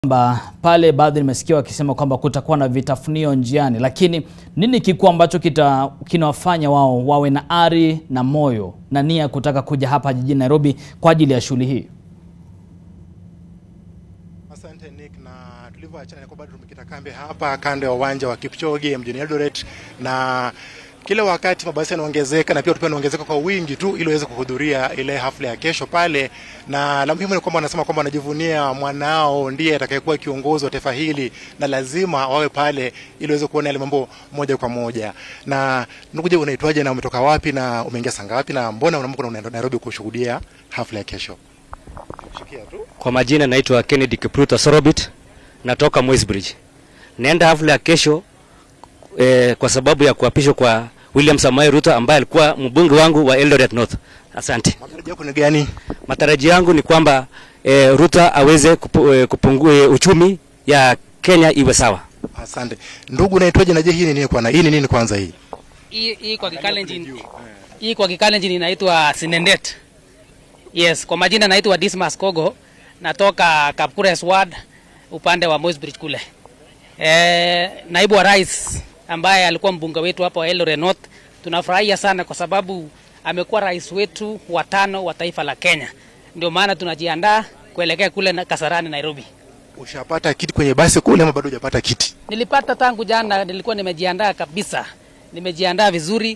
kwamba pale baadhi nimesikia wakisema kwamba kutakuwa na vitafunio njiani, lakini nini kikuu ambacho kita kinawafanya wao wawe na ari na moyo na nia kutaka kuja hapa jijini Nairobi kwa ajili ya shughuli hii? Asante Nick, na tulivyoachana ni kwamba tumekita kambi hapa kando ya uwanja wa Kipchoge mjini Eldoret, na kila wakati mabasi yanaongezeka na pia pia yanaongezeka kwa wingi tu ili waweze kuhudhuria ile hafla ya kesho pale, na la muhimu ni kwamba wanasema kwamba wanajivunia mwanao ndiye atakayekuwa kiongozi wa taifa hili na lazima wawe pale ili waweze kuona yale mambo moja kwa moja. Na ndugu, je, unaitwaje na umetoka wapi na umeingia saa ngapi na mbona unaamka unaenda Nairobi kushuhudia hafla ya kesho? Shikia tu. Kwa majina naitwa Kennedy Kipruto Sorobit, natoka Moisbridge. Naenda hafla ya kesho eh, kwa sababu ya kuapishwa kwa William Samoei Ruto ambaye alikuwa mbunge wangu wa Eldoret North. Asante. Matarajio yako ni gani? Matarajio yangu ni kwamba eh, Ruto aweze kupu, eh, kupungua eh, uchumi ya Kenya iwe sawa. Asante ndugu, naitwaje? Na je, hii ni nini kwana? Hii ni nini kwanza hii? Hii hii kwa Kikalenjin hii kwa Kikalenjin inaitwa Sinendet. Yes, kwa majina naitwa Dismas Kogo, natoka Kapkures Ward upande wa Moisbridge kule. E, naibu wa rais ambaye alikuwa mbunge wetu hapo Eldoret North, tunafurahia sana kwa sababu amekuwa rais wetu wa tano wa taifa la Kenya. Ndio maana tunajiandaa kuelekea kule na Kasarani Nairobi. Ushapata kiti kwenye basi kule ama bado hujapata kiti? Nilipata tangu jana, nilikuwa nimejiandaa kabisa, nimejiandaa vizuri,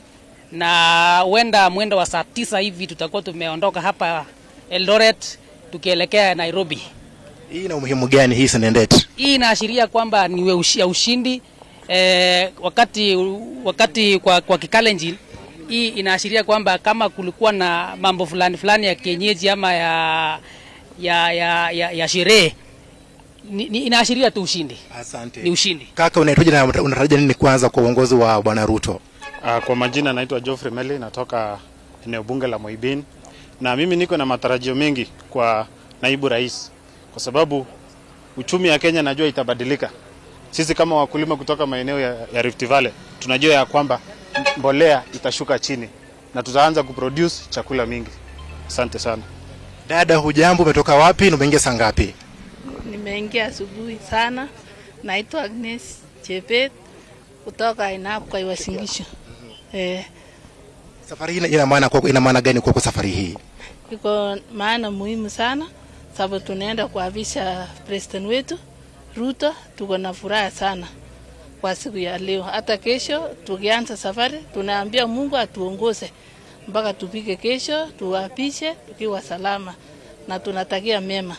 na huenda mwendo wa saa tisa hivi tutakuwa tumeondoka hapa Eldoret tukielekea Nairobi. Hii ina umuhimu gani hii Sendet? Hii inaashiria kwamba ni ushi- ya ushindi eh, wakati wakati kwa, kwa Kikalenjin hii inaashiria kwamba kama kulikuwa na mambo fulani fulani ya kienyeji ama ya ya ya, ya, ya sherehe ni, ni, inaashiria tu ushindi, Asante ni ushindi. kaka, unaitwaje na unatarajia nini kwanza kwa uongozi wa bwana Ruto? Uh, kwa majina naitwa Geoffrey Meli, natoka eneo bunge la Moibin, na mimi niko na matarajio mengi kwa naibu rais, kwa sababu uchumi ya Kenya najua itabadilika. Sisi kama wakulima kutoka maeneo ya, ya Rift Valley tunajua ya kwamba mbolea itashuka chini na tutaanza kuproduce chakula mingi. Asante sana. Dada, hujambo? Umetoka wapi na umeingia saa ngapi? Nimeingia asubuhi sana. Naitwa Agnes Chebet kutoka Ainab kwa Uasin Gishu. Eh, Safari hii ina maana kwako, ina maana gani kwako safari hii? iko maana muhimu sana sababu tunaenda kuapisha president wetu Ruto. Tuko na furaha sana kwa siku ya leo. Hata kesho tukianza safari, tunaambia Mungu atuongoze mpaka tupike kesho, tuapishe tukiwa salama na tunatakia mema.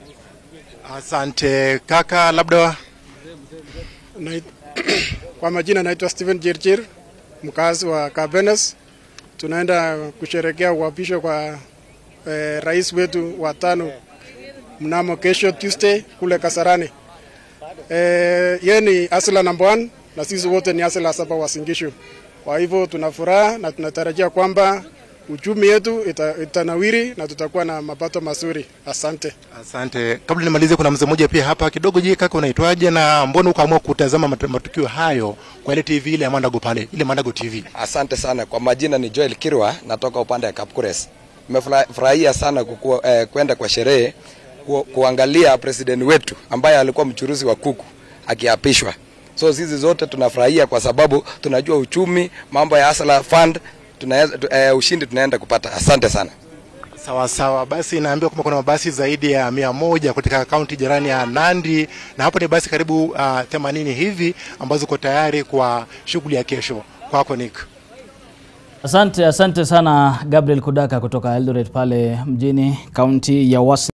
Asante kaka, labda Nait- kwa majina naitwa Steven Jirjir, mkazi wa Kabenes. Tunaenda kusherekea uapisho kwa eh, rais wetu wa tano mnamo kesho Tuesday kule Kasarani. Eh, yeye ni asila number one na sisi wote ni asila saba wa Singishu. Kwa hivyo tuna furaha na tunatarajia kwamba uchumi yetu ita, itanawiri na tutakuwa na mapato mazuri. Asante. asante. Kabla nimalize, kuna mzee mmoja pia hapa kidogo. Je, kaka, unaitwaje na mbona ukaamua kutazama mat- matukio hayo kwa ile TV ile ya Mandago pale, ile Mandago TV? Asante sana kwa majina, ni Joel Kirwa, natoka upande wa Kapkures. Nimefurahia sana kukua, eh, kwenda kwa sherehe ku, kuangalia president wetu ambaye alikuwa mchuruzi wa kuku akiapishwa. So sisi zote tunafurahia kwa sababu tunajua uchumi, mambo ya Hustler Fund tunaweza, tu, eh, ushindi tunaenda kupata. Asante sana. Sawa sawa, basi naambiwa kwamba kuna mabasi zaidi ya mia moja katika kaunti jirani ya Nandi, na hapo ni basi karibu uh, 80 hivi ambazo ziko tayari kwa shughuli ya kesho. Kwako Nick. Asante, asante sana Gabriel Kudaka kutoka Eldoret pale mjini kaunti ya Uasin